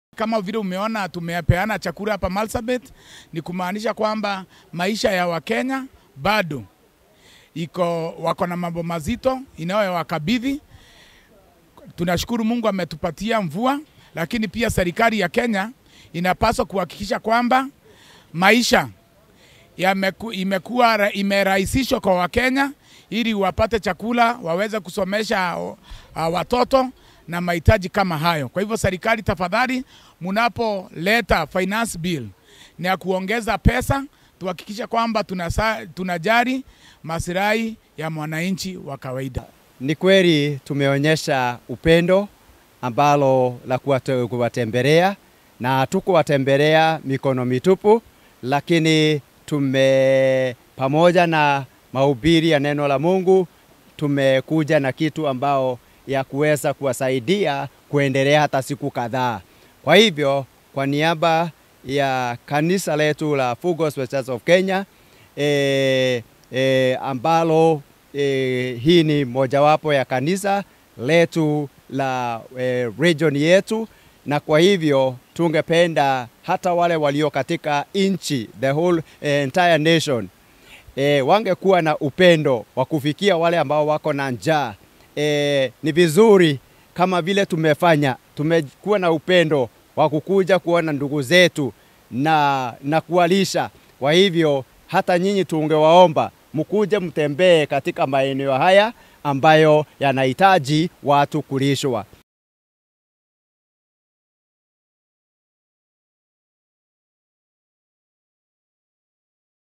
Kama vile umeona tumepeana chakula hapa Marsabit, ni kumaanisha kwamba maisha ya Wakenya bado iko wako na mambo mazito inayowakabidhi. Tunashukuru Mungu ametupatia mvua, lakini pia serikali ya Kenya inapaswa kuhakikisha kwamba maisha yameku, imekuwa imerahisishwa kwa Wakenya ili wapate chakula waweze kusomesha uh, watoto na mahitaji kama hayo. Kwa hivyo serikali, tafadhali, mnapoleta finance bill ni ya kuongeza pesa, tuhakikishe kwamba tunasa, tunajari masilahi ya mwananchi wa kawaida. Ni kweli tumeonyesha upendo ambalo la kuwatembelea na tukuwatembelea mikono mitupu, lakini tume pamoja na mahubiri ya neno la Mungu tumekuja na kitu ambao ya kuweza kuwasaidia kuendelea hata siku kadhaa. Kwa hivyo kwa niaba ya kanisa letu la Full Gospel Church of Kenya e, e, ambalo e, hii ni mojawapo ya kanisa letu la e, region yetu, na kwa hivyo tungependa hata wale walio katika nchi the whole e, entire nation e, wangekuwa na upendo wa kufikia wale ambao wako na njaa. E, ni vizuri kama vile tumefanya, tumekuwa na upendo wa kukuja kuona ndugu zetu na, na kuwalisha. Kwa hivyo hata nyinyi tungewaomba mkuje mtembee katika maeneo haya ambayo yanahitaji watu kulishwa.